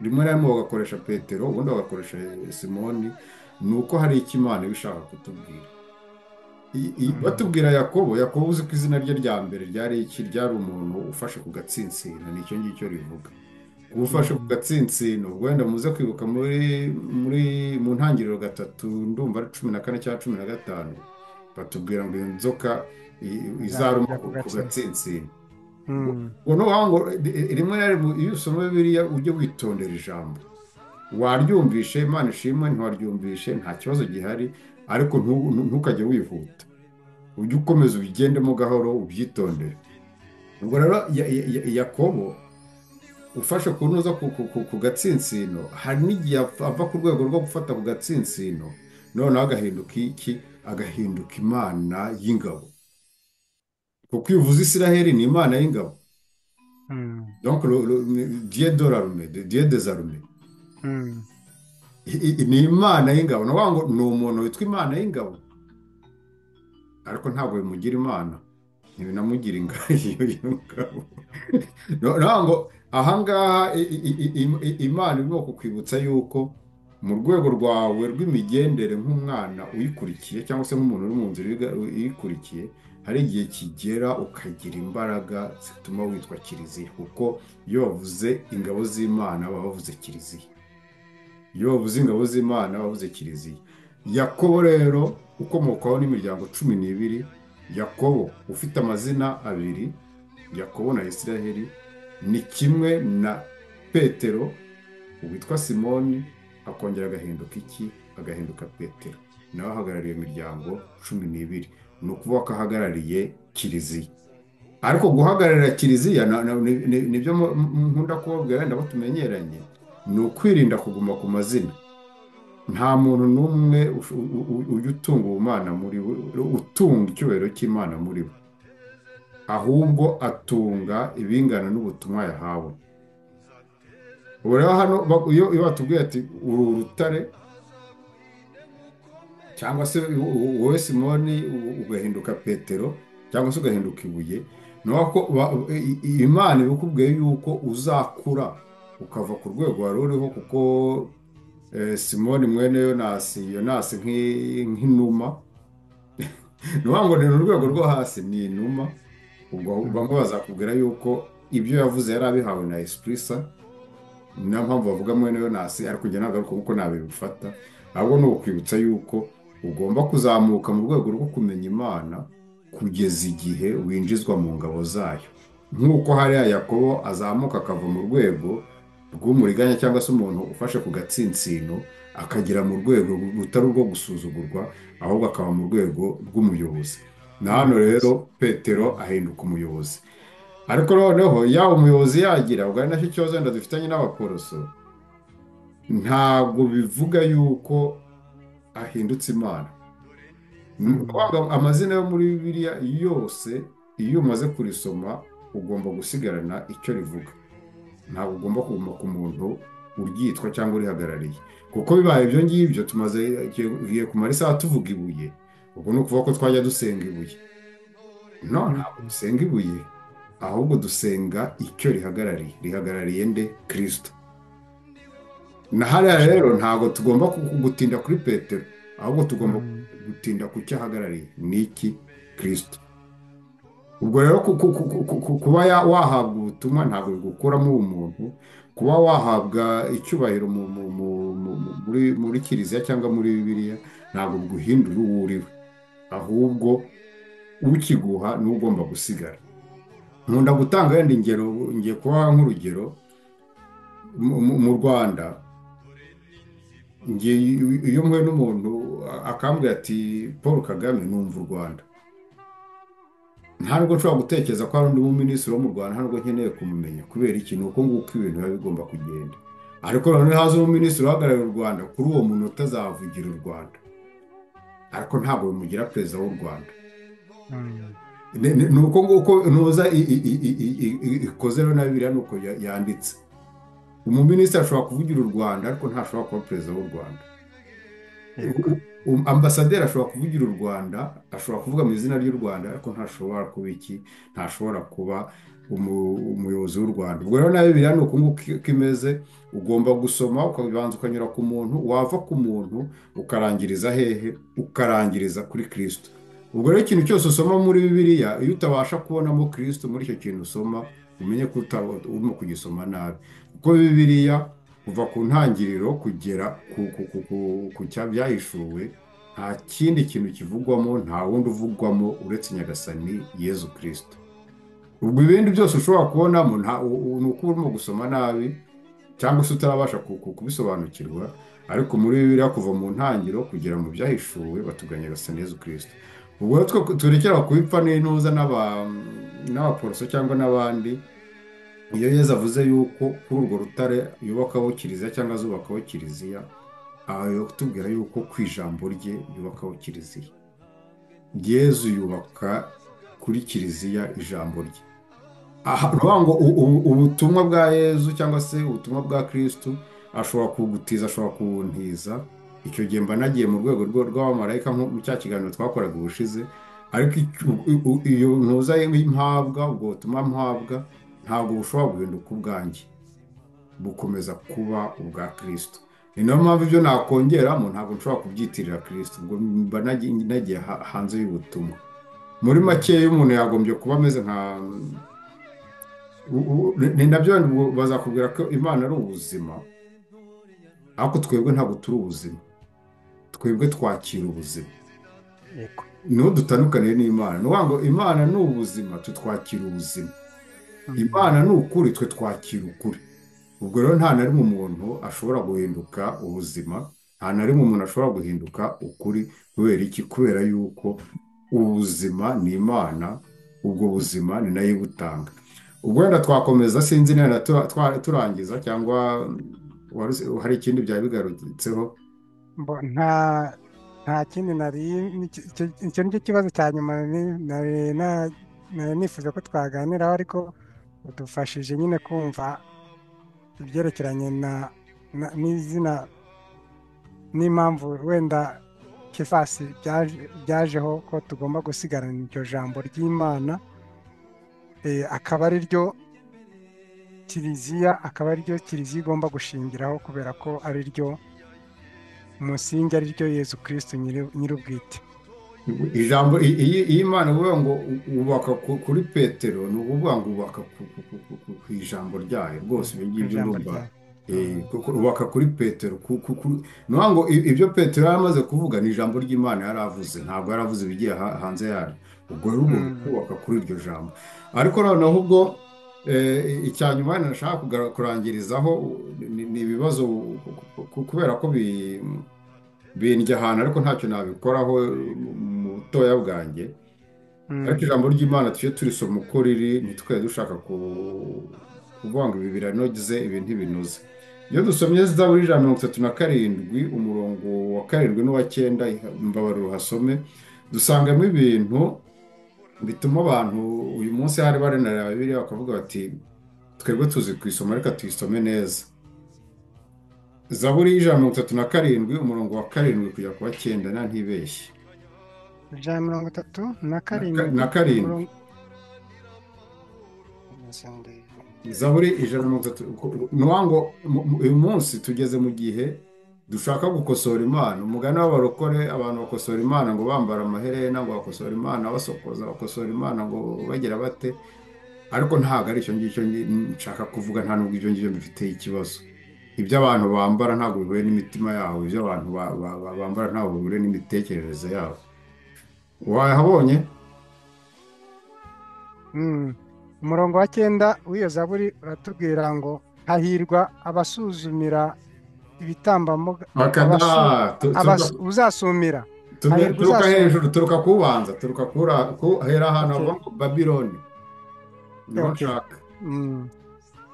rimwe na rimwe bagakoresha petero ubundi bagakoresha simoni ni uko hari icyo imana iba ishaka kutubwira I- i- Mm. batubwira yakobo yakobo uzi ko izina rye rya mbere ryari iki ryari umuntu ufashe ku gatsinsino nicyo ngicyo rivuga kuba ufashe ku Mhm. gatsinsino wenda muze kwibuka muri muri mu ntangiriro gatatu ndumva ari cumi na kane cyangwa cumi na gatanu batubwira ngo iyo nzoka i- izaruma Nzarumira ku ku ku gatsinsi. gatsinsino ngo Mm. ngo noneho ngo ri- rimwe na rimwe iyo usoma biriya ujye witondera ijambo waryumvishe imana ishimwe ntiwaryumvishe nta kibazo gihari ariko ntu- ntu- ntukajye wihuta ujye ukomeza ubigendemo gahoro ubyitondere ubwo rero Ya- Ya- Ya- yakobo ufashe ku ntuza ku, ku, ku, ku gatsinsino hari n'igihe apfa- ava ku rwego rwo gufata ku gatsinsino noneho agahinduka iki agahinduka imana y'ingabo kuko iyo uvuze isiraheli ni imana y'ingabo Mm. donc le- le- ni- dieu de l'armée de- dieu des armées Mm. I- i- ni imana y'ingabo ni ukuvuga ngo ni umuntu witwa imana y'ingabo ariko ntabwo bimugira imana ntibinamugira ingabo y'ingabo ni ukuvuga ngo ahangaha i- i- i- i- i- imana irimo kukwibutsa yuko mu rwego rwawe rw'imigendere nk'umwana uyikurikiye cyangwa se nk'umuntu uri mu nzira uyiga- uyikurikiye hari igihe kigera ukagira imbaraga zituma witwa kiliziya kuko iyo bavuze ingabo z'imana baba bavuze kiliziya iyo bavuze ingabo z'imana bavuze kiliziya yakobo rero ukomokaho n'imiryango cumi n'ibiri yakobo ufite amazina abiri yakobo na isiraheli ni kimwe na petero uwitwa simoni akongera agahinduka iki agahinduka petero nawe ahagarariye imiryango cumi n'ibiri ni ukuvuga ko ahagarariye kiliziya ariko guhagararira kiliziya na- na- ni- ni- nibyo mu- mu- nkunda kubabwira wenda abo tumenyeranye ni ukwirinda kuguma ku mazina nta muntu n'umwe ush- u- u- u- ujya utunga ubumana muri we utunga icyubahiro cy'imana muri we ahubwo atunga ibingana n'ubutumwa yahawe ubu rero hano ba- iyo iyo batubwiye ati uri urutare cyangwa se u- u- wowe simoni u- ugahinduka petero cyangwa se ugahinduka ibuye ni ukuvuga ko ba- i- i- imana ibikubwiye yuko uzakura ukava ku rwego wari uriho kuko eh, simoni mwene yonasi yonasi nk'i- nk'inuma ni ukuvuga ngo ni mu rwego rwo hasi ni inuma ubwo bamwe Mm. bazakubwira yuko ibyo yavuze yari abihawe na esprisa niyo mpamvu bavuga mwene yonasi ariko njye ntabwo ari uko kuko ntabibifata ahubwo ni ukwibutsa yuko ugomba kuzamuka mu rwego rwo kumenya imana kugeza igihe winjizwa mu ngabo zayo nk'uko hariya yakobo azamuka akava mu rwego rw'umuriganya cyangwa se umuntu ufashe ku gatsinsino akagera mu rwego rutari urwo gusuzugurwa ahubwo akaba mu rwego rw'umuyobozi na hano rero Umuyobozi. petero Mm. ahinduka umuyobozi ariko noneho yaba umuyobozi yagira ubwo ari nacyo kibazo wenda dufitanye n'abakoroso ntabwo bivuga yuko ahindutse imana Ni Mm. ukuvuga ngo amazina yo muri bibiliya yose iyo umaze kurisoma ugomba gusigarana icyo rivuga ntabwo ugomba kuguma ku muntu uryitwa cyangwa urihagarariye kuko bibaye ibyo ngibyo tumaze tugiye kumara isaha tuvuga ibuye ubwo ni ukuvuga ko twajya dusenga ibuye no ntabwo Mm. dusenga ibuye ahubwo dusenga icyo rihagarariye rihagarariye nde kirisito na hariya rero ntabwo tugomba ku- ku- gutinda kuri petero ahubwo tugomba Mm. gutinda ku cyo ahagarariye ni iki kirisito ubwo rero ku- ku- ku- ku- ku- ku- kuba ya- wahabwa ubutumwa ntabwo bigukuramo umuntu kuba wahabwa icyubahiro mu- mu- mu- mu- mu- muri muri kiliziya cyangwa muri bibiliya ntabwo biguhindura uwo uri we ahubwo ukiguha ni wo ugomba gusigara nkunda gutanga wenda ingero ngiye kubaha nk'urugero mu mu- mu rwanda njye iyo mpuye n'umuntu a- akambwira ati paul kagame numva u rwanda nta nubwo nshobora gutekereza ko hari undi muminisitiri wo mu rwanda nta nubwo nkeneye kumumenya kubera iki ni uko nguko ibintu biba bigomba kugenda ariko noneho haza umuminisitiri uhagarariye u rwanda kuri uwo muntu utazavugira u rwanda ariko ntabwo bimugira perezida w'u rwanda Mm. Ni- ni- ni uko nguko ntuza i- i- i- i- i- i- i- ikoze rero na biriya ni uko ya- yanditse umuminisitiri ashobora kuvugira u rwanda ariko ntashobora kuba perezida w'u rwanda Yego. Um- ambasaderi ashobora kuvugira u rwanda ashobora kuvuga mu izina ry'u rwanda ariko ntashobora kuba iki ntashobora kuba umu- umuyobozi w'u rwanda ubwo rero na bibiliya ni uku nguku uko imeze ugomba gusoma ukabanza ukanyura ku muntu wava ku muntu ukarangiriza hehe ukarangiriza kuri kirisito ubwo rero ikintu cyose usoma muri bibiliya iyo utabasha kubonamo kirisito muri icyo kintu usoma umenye ko utaba- urimo kugisoma nabi kuko bibiliya kuva ku ntangiriro kugera ku, ku, ku, ku, ku cya byahishuwe nta kindi kintu kivugwamo nta wundi uvugwamo uretse nyagasani yezu kirisito ubwo ibindi byose ushobora kubonamo nta u- u- ni uko urimo gusoma nabi cyangwa se utarabasha ku- ku- kubisobanukirwa ariko muri bibiliya kuva mu ntangiriro kugera mu byahishuwe batuga nyagasani yezu kirisito ubwo rero twe- twerekera ku bipfa n'intuza n'aba- n'abaporoso cyangwa n'abandi iyo yezu avuze yuko kuri urwo rutare yubakaho kiliziya cyangwa azubakaho kiliziya aha ari kutubwira yuko ku ijambo rye yubakaho kiliziya yezu yubaka kuri kiliziya ijambo rye aha ni ukuvuga ngo u- u- ubutumwa bwa yezu cyangwa se ubutumwa bwa kirisitu ashobora kubugutiza ashobora kubuntiza icyo gihe mba nagiye mu rwego rwo- rw'abamarayika nko mu cya kiganiro twakoraga ubushize ariko icyo- u- u- iyo ntuza mpabwa ubwo butumwa mpabwa ntabwo bushobora guhinduka ubwanjye bukomeza kuba ubwa kirisito ni nayo mpamvu ibyo nakongeramo ntabwo nshobora kubyitirira kirisito ubwo mba nagi- nagiye ha- hanze y'ubutumwa muri make iyo umuntu yagombye kuba ameze nka u- u- ni nabyo ngo bazakubwira ko imana ari ubuzima ariko twebwe ntabwo turi ubuzima twebwe twakira ubuzima yego niho dutandukaniye n'imana ni ukuvuga ngo imana ni ubuzima twe twakira ubuzima Mhm. imana ni ukuri twe twakira ukuri ubwo rero nta na rimwe umuntu ashobora guhinduka ubuzima nta na rimwe umuntu ashobora guhinduka ukuri kubera iki kubera yuko ubuzima ni imana ubwo buzima ni nayo ibutanga ubwo wenda twakomeza sinzi nenda tura- twa- turangiza cyangwa mm, waruzi- hari ikindi byari bigarutseho Mbo- nta nta kindi nari nicyo- icyo icyo nicyo kibazo cya nyuma nari nari na- nari nifuza ko twaganiraho ariko udufashije nyine kumva ibyerekeranye na na- n'izina n'impamvu wenda kefasi byaje- byajeho ko tugomba gusigarana iryo jambo ry'imana eh, akaba ari ryo kiliziya akaba ari ryo kiliziya igomba gushingiraho kubera ko ari ryo umusingi ari ryo yezu kirisito nyir'ubwite ijambo i- iyi iyi imana ivuga ngo u- ubaka ku- kuri petero ni ukuvuga ngo ubaka ku ku- ku- ku- ku- ku ijambo ryayo rwose ibyo ku ngibyo ijambo ndumva ryawe eh, kuko ubaka kuri petero ku- ku- ku- ni ukuvuga ngo i- ibyo petero yari amaze kuvuga ni ijambo ry'imana yari avuze ntabwo yari avuze ibigiye ha- hanze yaryo ubwo rero ugomba kubaka kuri iryo jambo ariko noneho ubwo eh, icya nyuma nashaka kugara- kurangirizaho ni ni ibibazo ku- ku- ku- kubera ko bi bindya ahantu ariko ntacyo nabikoraho mu butoya bwanjye ariko ijambo ry'imana tujye turisoma uko riri ntitwe dushaka ku- kuvuga ngo ibi biranoze ibi ntibinoze iyo dusomye zaburi ijana na mirongo itatu na karindwi umurongo wa karindwi n'uwa cyenda imbabaruro hasome dusangamo ibintu bituma abantu uyu munsi hari barenareba bibiliya bakavuga bati twebwe tuzi kuyisoma reka tuyisome neza zaburi y'ijana na mirongo itatu na karindwi umurongo wa karindwi kujya ku wa cyenda na ntibeshye ijana na mirongo itatu na na ka- karindwi na karindwi umurongo zaburi ijana na mirongo itatu ku- ni ukuvuga ngo mu- mu- uyu munsi tugeze mu gihe dushaka gukosora imana umugani w'abarokore abantu bakosora imana ngo bambara amaherena ngo bakosora imana basokoza bakosora imana ngo bagira bate ariko ntabwo ari icyo ngicyo ngi- nshaka kuvuga nta nubwo ibyo ngibyo bifite ikibazo ibyo abantu bambara ntabwo bihuye n'imitima yabo ibyo abantu ba- ba- ba- bambara ntabwo bihuye n'imitekerereze yabo wahabonye Mm. umurongo wa cyenda w'iyo zaburi uratubwira ngo hahirwa abasuzumira ibitambambuga abasu- akada tu- abas- turuka uzasumira turuka- hahirwa turuka uzasumira hejuru turuka kubanza turuka kura- ku hera ahantu okay havuga ngo babiloni niho okay nshaka Mm.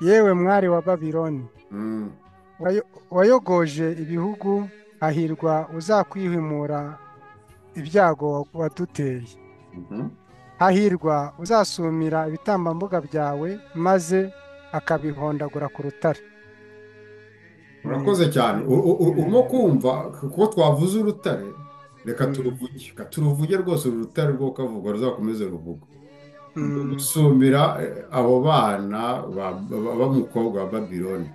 yewe mwari wa babiloni Mm. wayo- wayogoje ibihugu hahirwa uzakwihimura ibyago waduteye Mhm. hahirwa uzasumira ibitambambuga byawe maze akabihondagura ku rutare ni urakoze cyane U- u- u- urimo kumva kuko twavuze urutare reka turuvuge reka turuvuge rwose uru rutare rwo kavugwa ruzakomeze ruvuga gusumira abo bana b'umukobwa wa babiloni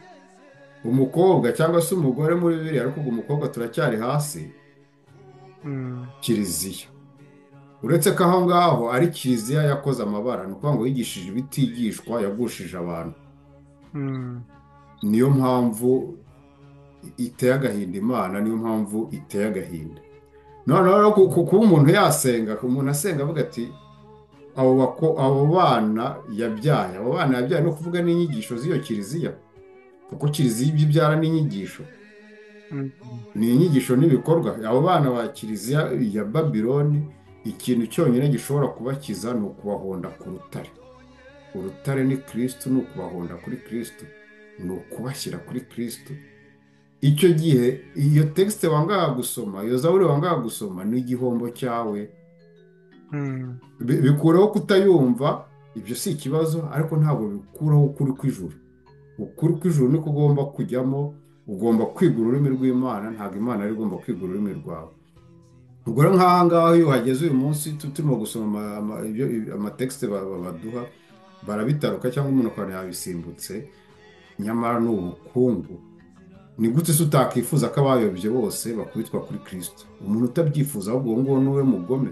umukobwa cyangwa se umugore muri bibiri ariko umukobwa turacyari hasi kiliziya uretse ko aho ngaho ari kiliziya yakoze amabara ni ukuvuga ngo yigishije ibitigishwa yagushije abantu niyo mpamvu iteye agahinda imana niyo mpamvu iteye agahinda noneho kuba umuntu yasenga umuntu asenga avuga ati abo bana yabyaye abo bana yabyaye no kuvuga n'inyigisho z'iyo kiliziya kuko kiliziya ibyo ibyara n'inyigisho ni inyigisho n'ibikorwa abo bana ba kiliziya ya babiloni ikintu cyonyine gishobora kubakiza ni ukubahonda ku rutare urutare ni kirisitu ni ukubahonda kuri kirisitu ni ukubashyira kuri kirisitu icyo gihe iyo tekisite wangaga gusoma iyo zaburi wangaga gusoma ni igihombo cyawe bikureho kutayumva ibyo si ikibazo ariko ntabwo bikuraho ukuri kw'ijuru ukuri kw'ijuru niko ugomba kujyamo ugomba kwiga ururimi rw'imana ntabwo imana ari igomba kwiga ururimi rwawe ubwo rero nk'aha ngaha iyo uhageze uyu munsi turimo gusoma amatekisite baduha barabitaruka cyangwa umuntu akaba yabisimbutse nyamara ni ubukungu ni gute se utakifuza ko abayobye bose bakubitwa kuri kirisito umuntu utabyifuza ahubwo uwo nguwo ni we mugome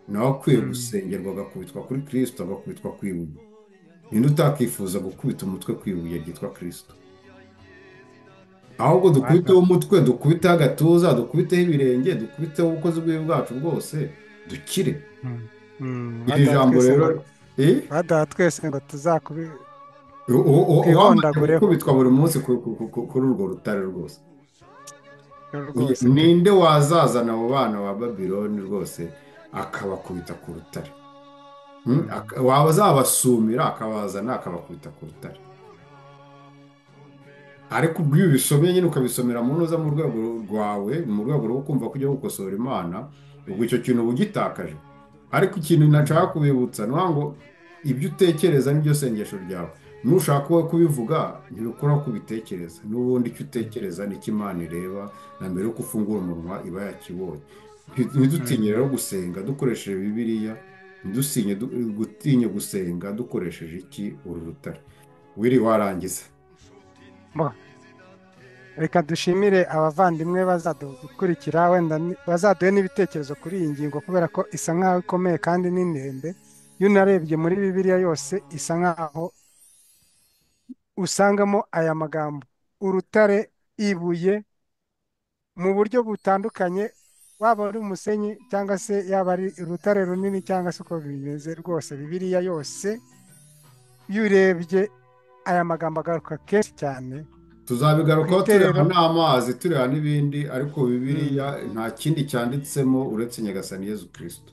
nawe akwiye gusengerwa agakubitwa kuri kirisito agakubitwa ku ibuye ninde utakifuza gukubita umutwe ku ibuye ryitwa kirisito ahubwo dukubiteho umutwe dukubiteho agatuza dukubiteho ibirenge dukubiteho ubukozi bw'ibi bwacu bwose dukire iri jambo rero badaha twese ngo tuzakubite gukubitwa buri munsi kuri urwo rutare rwose ninde wazazana abo bana ba babiloni rwose akabakubita ku rutare wazabasumira akabazana akabakubita ku rutare ariko ubwo iyo ubisomye nyine ukabisomera mu ntuza mu rwego rwawe mu rwego rwo kumva ko ujya gukosora imana ubwo icyo kintu uba ugitakaje ariko ikintu nashaka kubibutsa ni ngo ibyo utekereza n'ibyo sengesho ryawe nushaka wowe kubivuga ntibikora ko ubitekereza n'ubundi icyo utekereza nicyo imana ireba na mbere yuko ufungura umunwa iba yakibonye ntidutinye rero gusenga dukoresheje bibiriya ntidusinye gutinye gusenga dukoresheje iki uru rutare wiri warangiza reka dushimire abavandimwe bazadukurikira wenda bazaduhe n'ibitekerezo kuri iyi ngingo kubera ko isa nkaho ikomeye kandi ni ndende iyo unarebye muri bibiliya yose isa nkaho usangamo aya magambo urutare ibuye mu buryo butandukanye waba ari umusenyi cyangwa se yaba ari urutare runini cyangwa se uko bimeze rwose bibiliya yose iyo urebye aya magambo agaruka kenshi cyane tuzabigarukaho tureba n'amazi tureba n'ibindi ariko bibiliya nta kindi cyanditsemo uretse nyagasani yezu kirisito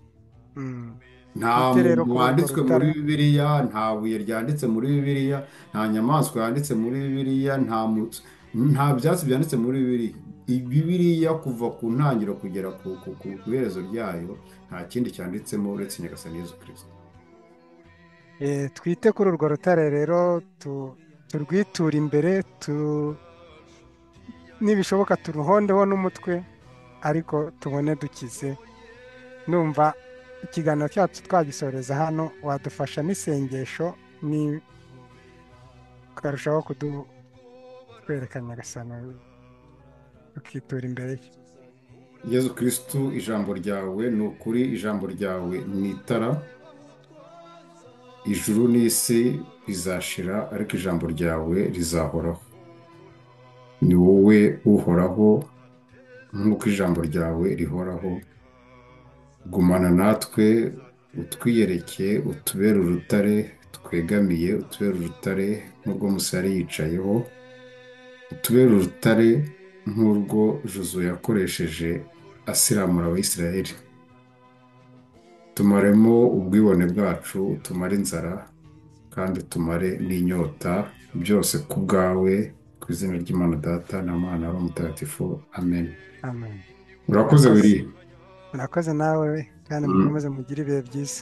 nta muntu wanditswe muri bibiliya nta buye ryanditse muri bibiliya nta nyamaswa yanditse muri bibiliya nta byatsi byanditse muri bibiliya bibiliya kuva ku ntangiriro kugera ku iherezo ryayo nta kindi cyanditsemo uretse nyagasani yezu kirisito twite kuri urwo rutare rero turwitura imbere nibishoboka turuhondeho n'umutwe ariko tubone dukize numva ikiganiro cyacu twagisoreza hano wadufasha n'isengesho ni ukarushaho kutwereka nyagasano tukitura imbere ye yezu kirisitu ijambo ryawe ni ukuri ijambo ryawe ni itara ijuru n'isi bizashira ariko ijambo ryawe rizahoraho ni wowe uhoraho nk'uko ijambo ryawe rihoraho gumana natwe utwiyereke utubera urutare twegamiye utubera urutare nk'urwo musari yicayeho utubera urutare nk'urwo juzu yakoresheje asiramura abayisiraheli tumaremo ubwibone bwacu tumare inzara kandi tumare n'inyota byose ku bwawe ku izina ry'imana data na mwana w'umutagatifu amen urakoze biriya urakoze nawe kandi mukomeze mugire ibihe byiza